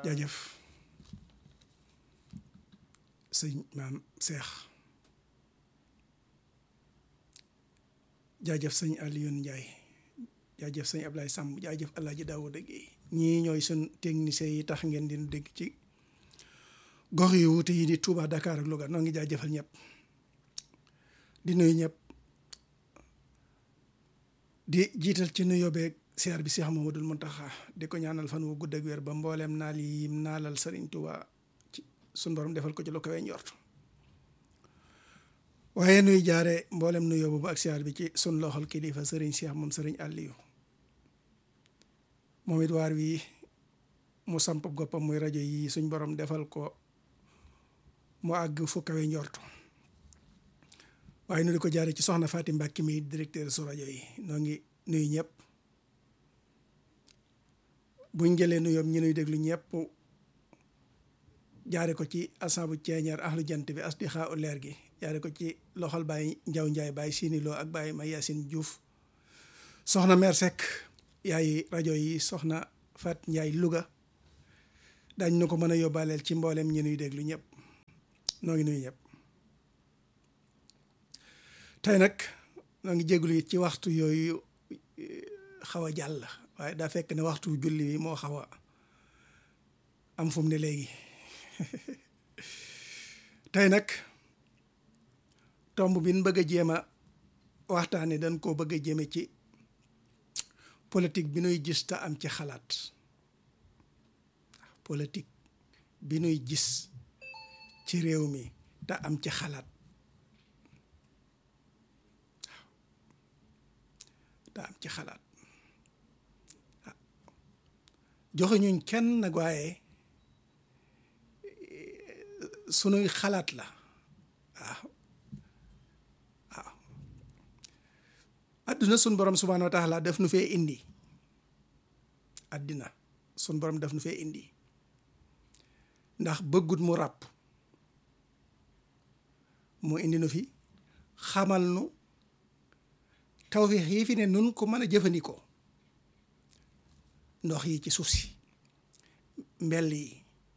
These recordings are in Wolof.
jaajëf sëñ maam Seex jaajëf sëñ Alioune Ndiaye jaajëf sëñ Ablaye Samb jaajëf Alaaji Daawuda Géey ñii ñooy sun techniciens yi tax ngeen di dégg ci gox yu wuute yi di Touba Dakar ak Louga noo ngi jaajëfal ñëpp di nuyu ñëpp di jiital ci nuyoo beeg siyaar bi Cheikh Mamadou Mountakha di ko ñaanal fan wu gudd ak wér ba mbooleem naal yi naalal Serigne Touba ci sun borom defal ko ci lu kawe njort waaye nuy jaare mboolem nuyoo boobu ak siyaar bi ci sun loxol kilifa Serigne Cheikh moom Serigne Aliou moom it waar wi mu samp goppam muy rajo yi suñ borom defal ko mu àgg fu kawe njort waaye nu di ko jaare ci soxna Faati Mbàkki mi directeur su rajo yi noo ngi nuyu ñëpp buñ jëlee nuyoom ñi nuy déglu ñëpp jaare ko ci asabu ceeñeer ahlu jant bi as di xaa u leer gi jaare ko ci loxol Baye Njaw Njaay Baye Sini Lo ak Baye May Yaasin Juuf soxna meer Seck yaay rajo yi soxna Fat Njaay Louga dañ nu ko mën a yóbbaaleel ci mboolem ñi nuy déglu ñëpp noo ngi nuyu ñëpp tey nag noo ngi jéglu it ci waxtu yooyu xaw a jàll waaye daa fekk ne waxtu julli bi moo xaw a am fu mu ne léegi tey nag tomb bi ñu bëgg a jéem a waxtaane dañ koo bëgg a jéeme ci politique bi nuy gis te am ci xalaat politique bi nuy gis ci réew mi te am ci xalaat te am ci xalaat joxe ñuñ kenn nag waaye sunuy xalaat la waaw waaw adduna sun borom subhaanahu wa taala def nu fee indi addina sun borom def nu fee indi ndax bëggut mu ràpp mu indi nu fi xamal nu tawfiix yi fi ne nun ko mën a jëfandikoo ndox yi ci suuf si mbell yi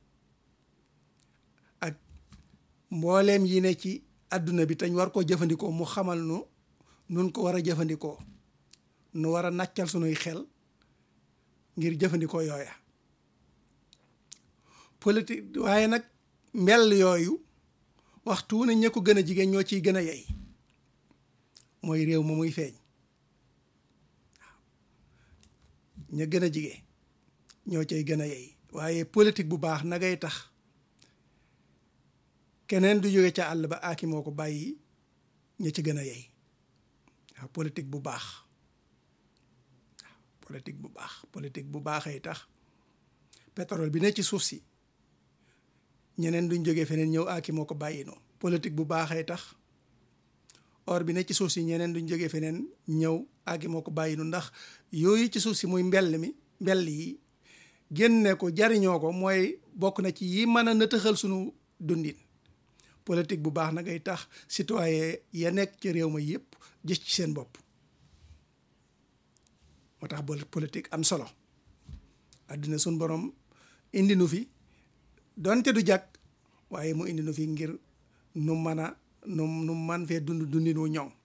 ak mbooleem yi ne ci àdduna bi tañ war koo jëfandikoo mu xamal nu nun ko war a jëfandikoo nu war a nàccal sunuy xel ngir jëfandikoo yooya politique waaye nag mbell yooyu waxtu ne ña ko gën a jigéen ñoo ciy gën a yey mooy réew ma muy feeñ ña gën a jige ñoo cay gën a yey waaye politique bu baax nagay tax keneen du jóge ca àll ba aaki moo ko bàyyi ña ci gën a yey waaw politique bu baax waaw politique bu baax politique bu baaxay tax pétrole bi ne ci suuf si ñeneen duñ jóge feneen ñëw aaki moo ko bàyyi noonu politique bu baaxay tax or bi ne ci suuf si ñeneen duñ jógee feneen ñëw àggi moo ko bàyyi nu ndax yooyu ci suuf si muy mbell mi mbell yi génne ko jariñoo ko mooy bokk na ci yi mën a nëtëxal sunu dundin politique bu baax na ngay tax citoyen ya nekk ci réew ma yëpp gis ci seen bopp moo tax politique am solo àddina sun borom indi nu fi donte du jàkk waaye mu indi nu fi ngir nu mën a nu nu man fee dund dundin wu ñoŋ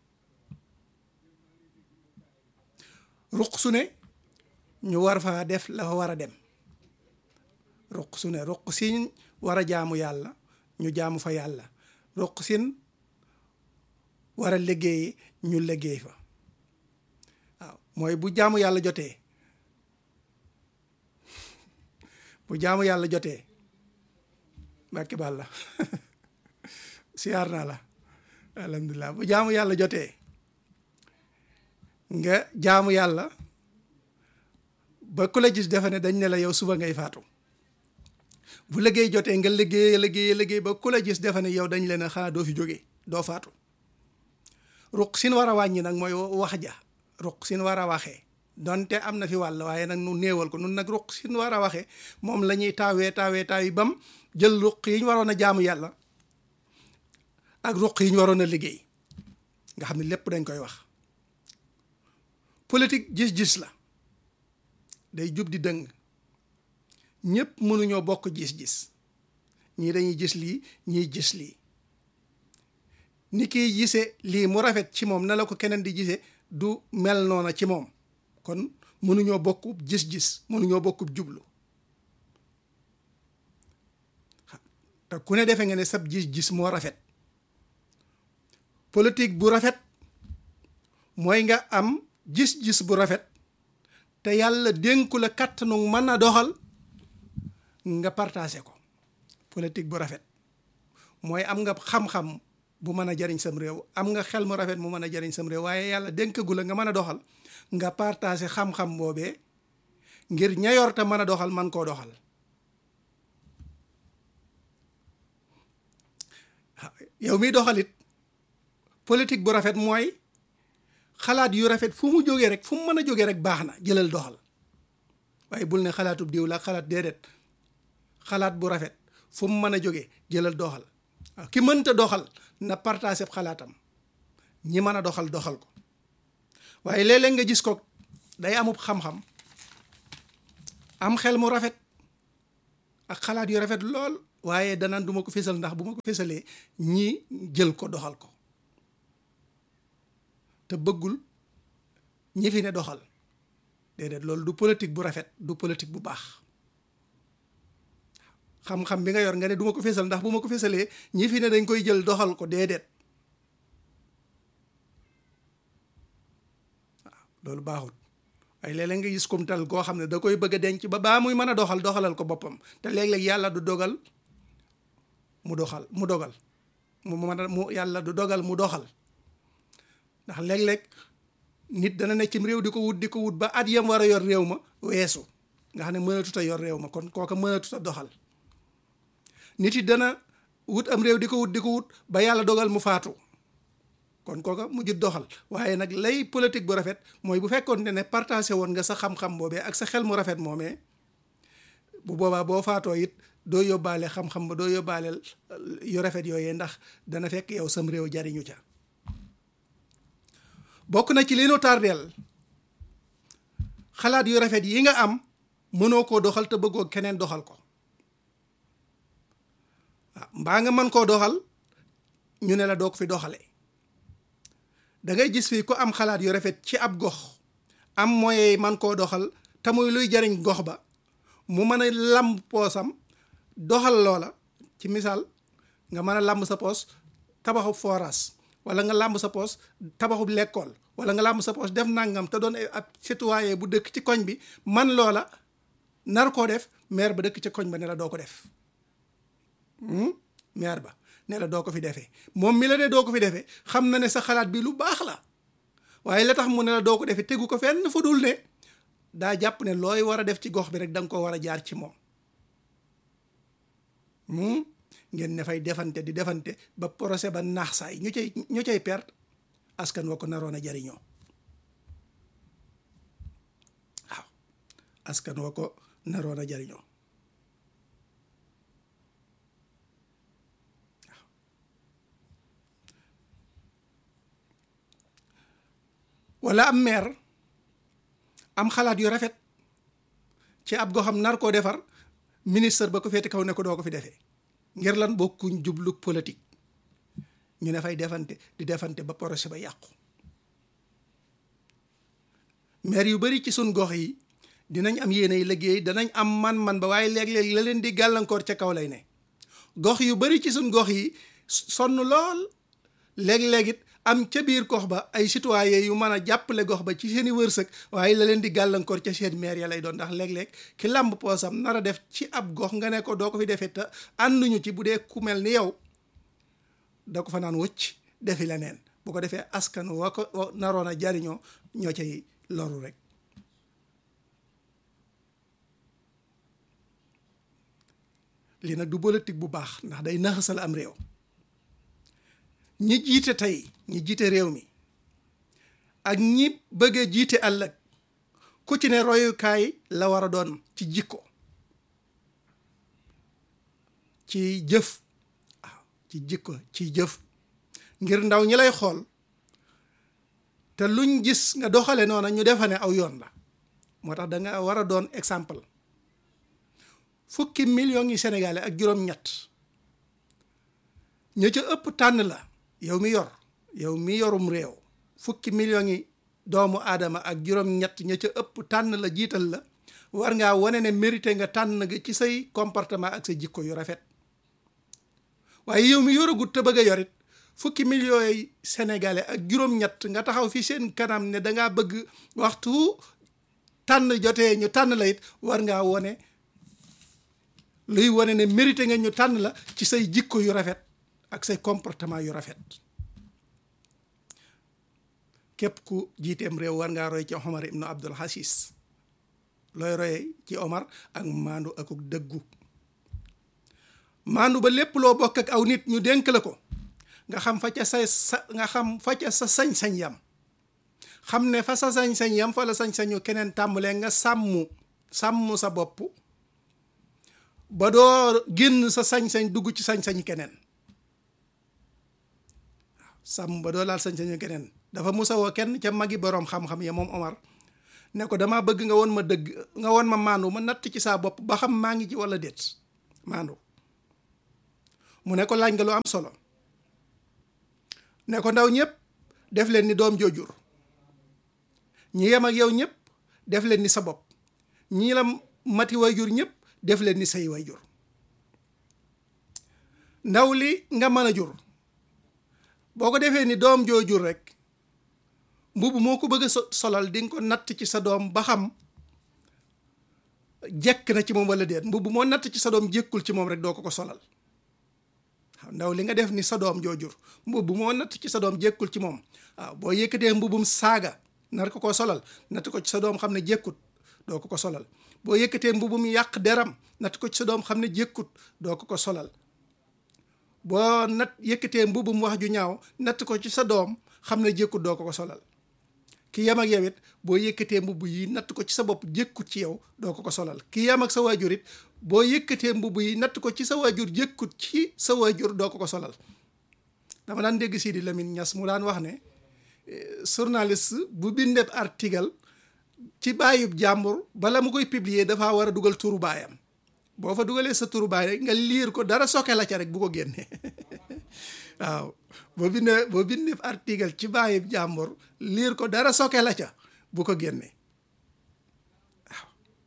ruq su ne ñu war faa def la fa war a dem ruq su ne ruq sin war a jaamu yàlla ñu jaamu fa yàlla ruq sin war a liggéey ñu liggéey fa waaw mooy bu jaamu yàlla jotee bu jaamu yàlla jotee mbàkki bàlla siyaar naa la alhamdulilah bu jaamu yàlla jotee nga jaamu yàlla ba ku la gis defe ne dañ ne la yow suba ngay faatu bu liggéey jotee nga liggéey liggéey liggéey ba ku la gis defe ne yow dañ leen a xanaa doo fi jógee doo faatu ruq sin war a wàññi nag mooy wax ja ruq sin war a waxee donte am na fi wàll waaye nag nu néewal ko nun nag ruq sin war a waxee moom la ñuy taawee taawee taaw yi bam jël ruq yi ñu waroon a jaamu yàlla ak ruq yi ñu waroon a liggéey nga xam ne lépp dañ koy wax politique gis-gis la day jub di dëng ñëpp mënuñoo bokk gis-gis ñii dañuy gis lii ñiy gis lii ni kiy gise lii mu rafet ci moom na la ko keneen di gise du mel noona ci moom kon mënuñoo bokk gis-gis mënuñoo bokk jublu te ku ne defe nga ne sab gis-gis moo rafet politique bu rafet mooy nga am gis-gis bu rafet te yàlla dénku la kàttanu mën a doxal nga partagé ko politique bu rafet mooy am nga xam-xam bu mën a jariñ sam réew am nga xel mu rafet mu mën a jariñ sam réew waaye yàlla dénkagu la nga mën a doxal nga partagé xam-xam boobee ngir ña yor te mën a doxal man koo doxal yow miy doxalit politique bu rafet mooy xalaat yu rafet fu mu jógee rek fu mu mën a jógee rek baax na jëlal doxal waaye bul ne xalaatub diw la xalaat déedéet xalaat bu rafet fu mu mën a jógee jëlal doxal waaw ki mënta doxal na partagé xalaatam ñi mën a doxal doxal ko waaye léeg-léeg nga gis ko day amub xam-xam am xel mu rafet ak xalaat yu rafet lool waaye danaan du ma ko fésal ndax bu ma ko fésalee ñi jël ko doxal ko te bëggul ñi fi ne doxal déedéet loolu du politique bu rafet du politique bu baax xam-xam bi nga yor nga ne du ma ko fésal ndax bu ma ko fésalee ñi fi ne dañ koy jël doxal ko déedéet waaw loolu baaxul waaye léeg-léeg nga gis kumtal koo xam ne da koy bëgg a denc ba baa muy mën a doxal doxalal ko boppam te léeg-léeg yàlla du dogal mu doxal mu dogal mu mën a mu yàlla du dogal mu doxal ndax léeg-léeg nit dana ne cim réew di ko wut di ko wut ba at yam war a yor réew ma weesu nga xam ne mënatut a yor réew ma kon kooka mënatut a doxal nit yi dana wut am réew di ko wut di ko wut ba yàlla dogal mu faatu kon kooka mujjut doxal waaye nag lay politique bu rafet mooy bu fekkoon ne partagé woon nga sa xam-xam boobee ak sa xel mu rafet moomee bu boobaa boo faatoo it doo yóbbaale xam-xam ba doo yóbbaale yu rafet yooyee ndax dana fekk yow sam réew jariñu ca bokk na ci li nu tardeel xalaat yu rafet yi nga am mënoo koo doxal te bëggoo keneen doxal ko waaw mbaa nga mën koo doxal ñu ne la doo ko fi doxale da ngay gis fii ku am xalaat yu rafet ci ab gox am moyen man koo doxal te muy luy jariñ gox ba mu mën a lamb poosam doxal loola ci misaal nga mën a lamb sa poos tabaxub forage wala nga làmb sa poos tabaxub lekkool wala nga làmb sa poos def nangam te doon ab citoyen bu dëkk ci koñ bi man loola nar koo def maire ba dëkk ci koñ ba ne la doo ko def maire ba ne la doo ko fi defee moom mi la ne doo ko fi defee xam na ne sa xalaat bi lu baax la waaye la tax mu ne la doo ko defee tegu ko fenn fu dul ne daa jàpp ne looy war a def ci gox bi rek da nga ko war a jaar ci moom ngeen ne fay defante di defante ba procès ba naax saay ñu cay ñu cay perte askan wa ko naroon a jariñoo waaw askan wa ko naroon a jariñoo waaw wala am maire am xalaat yu rafet ci ab goxam nar koo defar ministre ba ko féete kaw ne ko doo ko fi defee ngir lan bokkuñ jublu politique ñu ne fay defante di defante ba projet ba yàqu maire yu bari ci suñ gox yi dinañ am yéenay liggéey danañ am man-man ba waaye léeg-léeg la leen di gàllankoor ca kaw lay ne gox yu bari ci suñ gox yi sonn lool léeg-léeg it am ca biir gox ba ay citoyen yu mën a jàppale gox ba ci seeni wërsëg waaye la leen di gàllankoor ca seen maire ya lay doon ndax léeg-léeg ki làmb poosam nar a def ci ab gox nga ne ko doo ko fi defee te ànduñu ci bu dee ku mel ni yow da ko fa naan wëcc defi leneen bu ko defee askan wa ko naroon a jariñoo ñoo cay loru rek lii nag du politique bu baax ndax day naxasal am réew ñi jiite tey ñi jiite réew mi ak ñi bëgg a jiite ëllëg ku ci ne royukaay la war a doon ci jikko ci jëf waaw ci jikko ci jëf ngir ndaw ñi lay xool te luñ gis nga doxale noona ñu defa ne aw yoon la moo tax da nga war a doon exemple fukki millions yi sénégalais ak juróom-ñett ña ca ëpp tànn la yow mi yor yow mi yorum réew fukki millions yi doomu aadama ak juróom-ñett ña ca ëpp tànn la jiital la war ngaa wane ne mérité nga tànn nga ci say comportement ak sa jikko yu rafet waaye yow mi yoragut te bëgg a yorit fukki millions yi sénégalais ak juróom-ñett nga taxaw fi seen kanam ne dangaa bëgg waxtu tànn jotee ñu tànn la it war ngaa wone luy wane ne mérité nga ñu tànn la ci say jikko yu rafet ak say comportement yu rafet képp ku jiiteem réew war ngaa roy ci Omar ibnu Abdul Aziz looy roye ci Omar ak maandu akuk dëggu maandu ba lépp loo bokk ak aw nit ñu dénk la ko nga xam fa ca say sa nga xam fa ca sa sañ-sañ yam xam ne fa sa sañ-sañ yam fa la sañ-sañu keneen tàmbalee nga sàmm sàmm sa bopp ba doo génn sa sañ-sañ dugg ci sañ-sañu keneen waaw sàmm ba doo laal sañ-sañu keneen dafa musa woo kenn ca magi boroom xam-xam ya moom Omar ne ko damaa bëgg nga woon ma dëgg nga woon ma maandu ma natt ci saa bopp ba xam maa ngi ci walla déet maandu mu ne ko laaj nga lu am solo ne ko ndaw ñëpp def leen ni doom joojur ñi yem ak yow ñëpp def leen ni sa bopp ñi la mati wayjur ñëpp def leen ni say wayjur ndaw li nga mën a jur boo ko defee ni doom joojur rek mbubb moo ko bëgg a solal di nga ko natt ci sa doom ba xam jekk na ci moom walla déet mbubb moo natt ci sa doom jékkul ci moom rek doo ko ko solal waaw ndaw li nga def ni sa doom joojur mbubb moo natt ci sa doom jékkul ci moom waaw boo yëkkatee mbubbum saaga nar ko ko solal natt ko ci sa doom xam ne jékkut doo ko ko solal boo yëkkatee mbubbum yàq deram natt ko ci sa doom xam ne jékkut doo ko ko solal boo nat yëkkatee mbubbum wax ju ñaaw natt ko ci sa doom xam ne jékkut doo ko ko solal ki yam ak yow it boo yëkkatee mbubb yi natt ko ci sa bopp jékkut ci yow doo ko ko solal ki yam ak sa waajur it boo yëkkatee mbubb yi natt ko ci sa waajur jékkut ci sa waajur doo ko ko solal dama daan dégg Sidi Lamine Niass mu daan wax ne journaliste bu bindeb article ci baayub jàmbur bala mu koy publier dafa war a dugal turu baayam boo fa dugalee sa turu baay rek nga liir ko dara soke la ca rek bu ko génnee waaw boo bindee boo bindee article ci baayub jàmbur liir ko dara soke la ca bu ko génnee waaw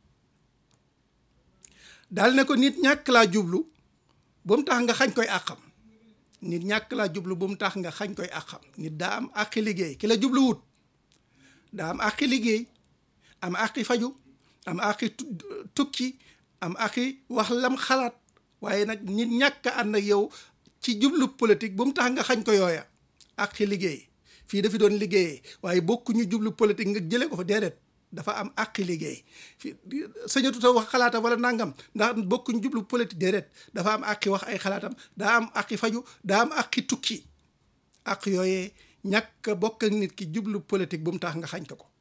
daal ne ko nit ñàkk laa jublu bu mu tax nga xañ koy àqam nit ñàkk laa jublu bu mu tax nga xañ koy àqam nit daa am àqi liggéey ki la jublu wut daa am àqi liggéey am àqi faju am àqi tukki am àqi wax lam xalaat waaye nag nit ñàkk ànd ak yow ci jublu politique bu mu tax nga xañ ko yooya àqi liggéey fii dafi doon liggéeyee waaye bokkuñu jublu politique nga jëlee ko fa déedéet dafa am àqi liggéey fii sañatuta wax xalaatam wala nangam ndax bokkuñu jublu politique déedéet dafa am àqi wax ay xalaatam daa am àqi faju daa am àqi tukki àq yooyee ñàkk bokk ak nit ki jublu politique bu mu tax nga xañ ko ko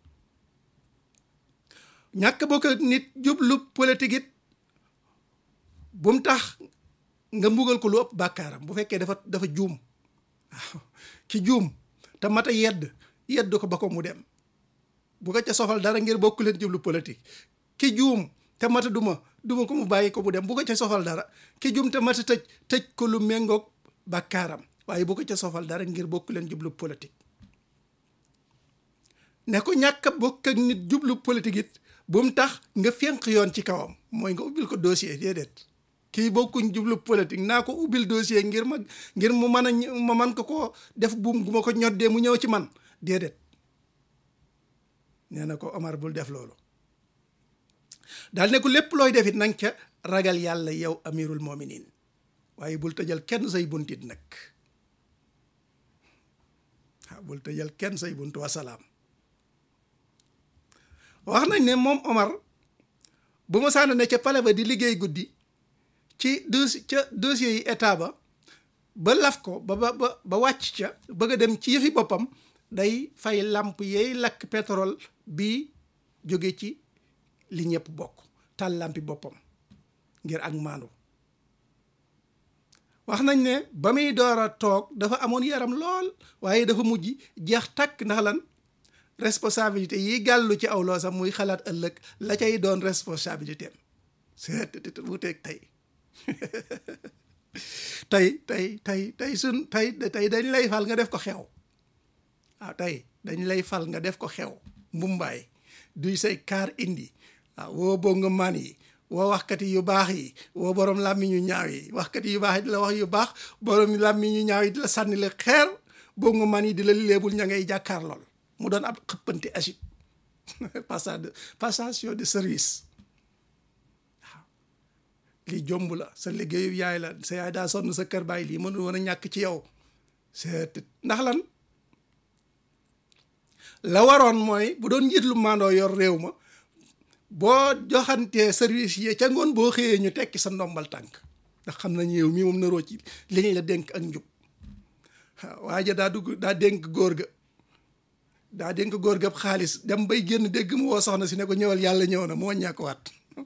ñàkk bokk ak nit jublu politique it bu mu tax nga mbugal ko lu ëpp bàkkaaram bu fekkee dafa dafa juum waaw ki juum te mat a yedd yedd ko ba ko mu dem bu ko ca sofal dara ngir bokk leen jublu politique ki juum te mata duma duma ko mu bàyyi ko mu dem bu ko ca sofal dara ki juum te mata tëj tëj ko lu méngoog bàkkaaram waaye bu ko ca sofal dara ngir bokk leen jublu politique ne ko ñàkk a bokk ak nit jublu politique it bu mu tax nga fénq yoon ci kawam mooy nga ubbil ko dossier déedéet kii bokkuñ jublu politique naa ko ubbil dossier ngir ma ngir mu mën a ma man ko ko def buum gu ma ko ñoddee mu ñëw ci man déedéet nee na ko Omar bul def loolu daal ne ko lépp looy def it nanga ca ragal yàlla yow amirul mominin waaye bul tëjal kenn say buntit nag waaw bul tëjal kenn say bunt wasalaam wax nañ ne moom Omar bu ma sànn ne ca pale ba di liggéey guddi ci dossier ca dossier yi état ba ba laf ko ba ba ba wàcc ca bëgg a dem ci yëfi boppam day fay làmp yeey lakk pétrole bi jóge ci li ñëpp bokk tal làmpi boppam ngir ak maandu wax nañ ne ba muy door a toog dafa amoon yaram lool waaye dafa mujj jeex takk ndax lan responsabilité yi gàllu ci aw loosam muy xalaat ëllëg la cay doon responsabilité am seet wuteeg tey tey tey tey tey sun tey tey dañ lay fal nga def ko xew waaw tey dañ lay fal nga def ko xew mbumbaay duy say kaar indi waaw woo bonga maan yi woo waxkati yu baax yi woo borom làmmiñ yu ñaaw yi waxkati yu baax yi di la wax yu baax borom làmmiñ yu ñaaw yi di la sànni la xeer bonga maan yi di la léebul ña ngay jàkkaar lool mu doon ab xëppante acide passage de passation de service waaw lii jomb la sa liggéeyu yaay la sa yaay daa sonn sa kër bàyyi lii mënul woon a ñàkk ci yow c'est ndax lan la waroon mooy bu doon njiit lu mandoo yor réew ma boo joxantee service yi ca ngoon boo xëyee ñu tekki sa ndombal tànk ndax xam nañu yow mii moom naroo ci liñ la dénk ak njub waaye daa dugg daa dénk góor ga daa dénk góor ga xaalis dem bay génn dégg mu woo soxna si ne ko ñëwal yàlla ñëw na moo ñàkk waat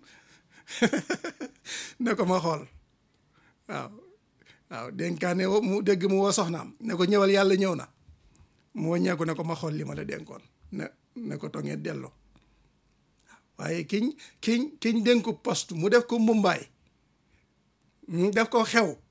ne ko ma xool waaw waaw dénkaane mu dégg mu woo soxnaam ne ko ñëwal yàlla ñëw na moo ñàkku ne ko ma xool li ma la dénkoon ne ne ko tongee delloo waaye kiñ kiñ kiñ dénku poste mu def ko mbumbaay def ko xew